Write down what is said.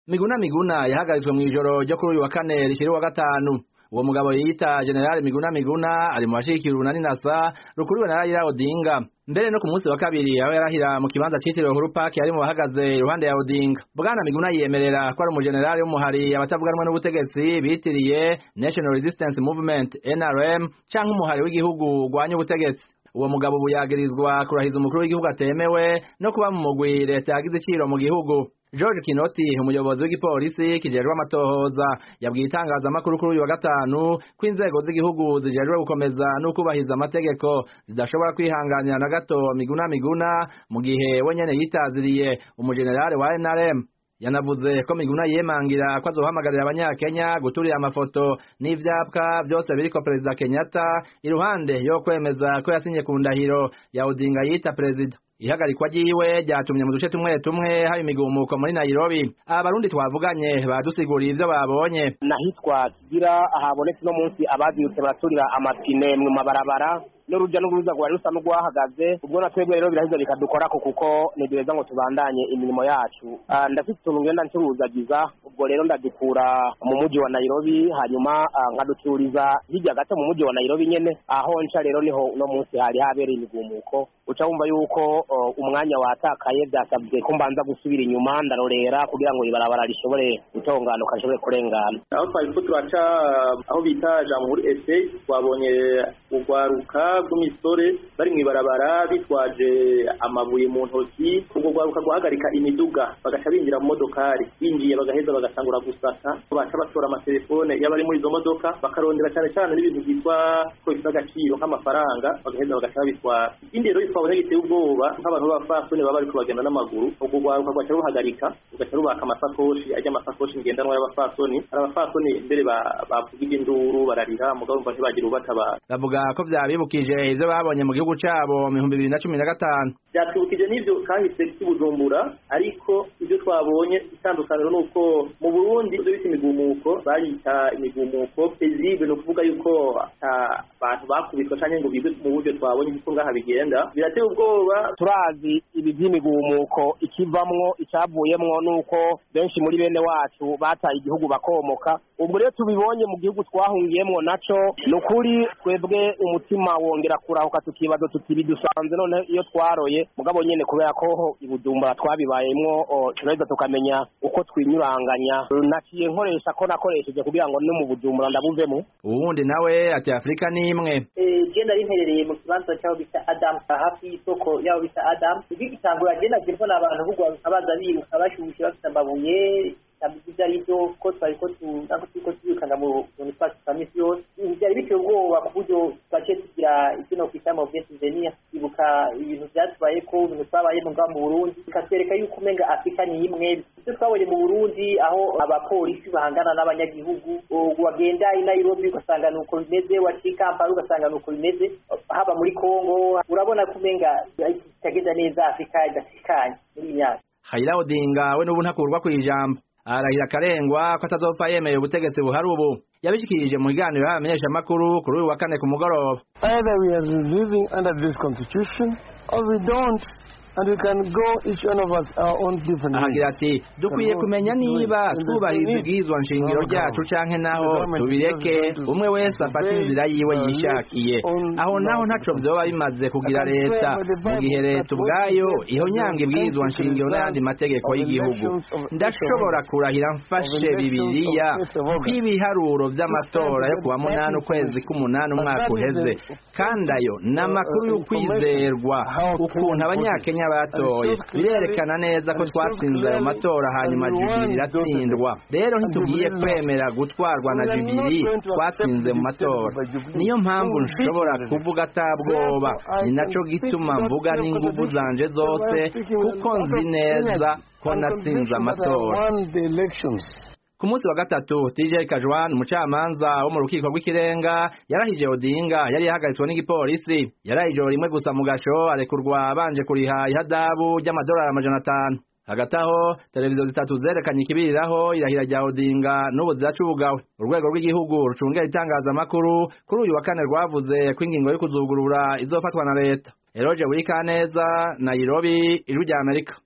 miguna miguna yahagaritswe mw'ijoro ryo kuri uyu wa kane rishira uwa gatanu uwo mugabo yita generali miguna miguna ari mu bashigikira urunani nasa rukuriwe na Raila Odinga mbere no ku munsi wa kabiri aho yarahira mu kibanza citiriwe Uhuru Park yari mu bahagaze iruhande ya Odinga bwana miguna yiyemerera ko ari umujenerali w'umuhari abatavuga rumwe n'ubutegetsi bitiriye National Resistance Movement NRM canke umuhari w'igihugu urwanya ubutegetsi uwo mugabo ubu yagirizwa kurahiza umukuru w'igihugu atemewe no kuba mu mugwi leta yagize iciro mu gihugu George Kinoti umuyobozi w'igipolisi kijejwe amatohoza yabwiye itangazamakuru kuri uyu wa gatanu ko inzego z'igihugu zijejwe gukomeza no kubahiriza amategeko zidashobora kwihanganira na gato miguna miguna mu gihe we nyene yitaziriye umujenerali wa NRM yanavuze ko miguna yemangira ko azohamagarira abanyakenya guturira amafoto n'ivyapwa vyose biriko perezida Kenyatta iruhande yo kwemeza ko yasinye ku ndahiro ya Odinga yita perezida ihagarikwa ryiwe ryatumye mu duce tumwe tumwe haba imigumuko muri Nairobi abarundi twavuganye badusiguriye ivyo babonye nahitwa kigira ahabonetse no munsi abazindutse baraturira amapine mu mabarabara n'urujya n'uruza rwari rusa n'urwahagaze ubwo na twebwe rero biraheza bikadukorako kuko ntiduheza ngo tubandanye imirimo yacu ndafite utuntu ngenda ncuruzagiza ubwo rero ndadukura mu mujyi wa Nairobi hanyuma nkaducururiza hirya gato mu mujyi wa Nairobi nyene aho nca rero niho uno munsi hari habereye imigumuko uca wumva yuko umwanya watakaye byasabye ko mbanza gusubira inyuma ndarorera kugira ngo ibarabara rishobore gutonganuka rishobore kurengana aho twari ko turaca aho bita jamhuri ese twabonye urwaruka rw'imisore bari mw'ibarabara bitwaje amabuye mu ntoki ubwo rwaruka guhagarika imiduga bagaca binjira mu modokari binjiye bagaheza bagatangura gusaka baca batora amatelefone y'abari muri izo modoka bakarondera cyane cyane n'ibintu byitwa ko bifite agaciro nk'amafaranga bagaheza bagaca babitwara ikindi rero twabonye giteye ubwoba nk'abantu b'abapfasoni baba bariko bagenda n'amaguru ubwo rwaruka rwaca ruhagarika rugaca rubaka amasakoshi ajya amasakoshi ngendanwa y'abapfasoni hari abapfasoni mbere bavugije induru bararira mugabo umva ntibagira ubatabara bavuga ko vyabibukije ivyo babonye mu gihugu cabo mu bihumbi bibiri na cumi na gatanu byatwibukije n'ivyo kahise k'ibujumbura ariko ivyo twabonye itandukaniro ni uko mu burundi ivyo bita imigumuko bayita imigumuko pezible ni ukuvuga yuko ata bantu bakubitwa canke ngo bigwe mu buryo twabonye kuko ngaha bigenda birateye ubwoba turazi ibi by'imigumuko ikivamwo icavuyemwo nuko benshi muri bene wacu bataye igihugu bakomoka ubwo rero tubibonye mu gihugu twahungiyemwo naco ni ukuri twebwe umutima wongera kurahuka tukibaza tuti bidusanze none iyo twaroye mugabo nyene kubera ko ibujumbura twabibayemwo turaheza tukamenya uko twinyuranganya naciye nkoresha ko nakoresheje kugira ngo no mu bujumbura ndabuvemo uwundi nawe ati afurika ni imwe je nari mperereye mu kibanza cy'aho bita adamu hafi y'isoko y'aho bita adamu igitangura je nagiye mbona abantu bugwaruka baza biruka bashushe bafite amabuye ibyo ari byo ko twari ko turiko tubikana mu bintu twacu twa misi yose byari biteye ubwoba ku buryo twaciye tugira ivyo no kwita mauvaise souvenir ibuka ibintu vyatubaye ko ibintu twabayemo ngaho mu burundi bikatwereka yuko umenga afurika ni imwe ivyo twabonye mu burundi aho abapolisi bahangana n'abanyagihugu wagenda i nairobi ugasanga nuko bimeze waciye kampala ugasanga nuko bimeze haba muri congo urabona ko umenga itagenda neza afurika idatekanye muri iyi myaka Raila Odinga we n'ubu ntakurwa kw'ijambo arahira akarengwa ko atazopfa yemeye ubutegetsi buhari ubu yabishikirije mu biganiro y'abamenyeshamakuru kuri uyu wa kane ku mugoroba either we are living under this constitution or we don't and we can go each one of us our own different ahagira ati dukwiye kumenya niba twubahiriza ibwirizwa nshingiro ryacu canke naho tubireke umwe wese afata inzira yiwe yishakiye aho naho ntaco vyoba bimaze kugira leta mu gihe leta ubwayo ihonyanga ibwirizwa nshingiro n'ayandi mategeko y'igihugu ndashobora kurahira mfashe bibiliya ko ibiharuro vy'amatora yo kuwa munani ukwezi k'umunani umwaka uheze kandi ayo ni amakuru y'ukwizerwa ukuntu abanyakenya batoye birerekana neza ko twatsinze ayo matora hanyuma jubiri iratsindwa rero ntitugiye kwemera gutwarwa na jubiri twatsinze mu matora niyo mpamvu nshobora kuvuga atabwoba ni naco gituma mvuga n'inguvu zanje zose kuko nzi neza ko natsinze amatora ku munsi wa gatatu TJ Kajwan umucamanza wo mu rukiko rw'ikirenga yarahije Odinga yari yahagaritswe n'igipolisi yaraye ijoro rimwe gusa mu gasho arekurwa abanje kuriha ihadabu ry'amadolari amajana atanu hagati aho televiziyo zitatu zerekanye ikibiriraho irahira rya Odinga n'ubu ziracubugawe urwego rw'igihugu rucungera itangazamakuru kuri uyu wa kane rwavuze ko ingingo yo kuzugurura izofatwa na leta Eroje Burikaneza Nairobi ijwi rya Amerika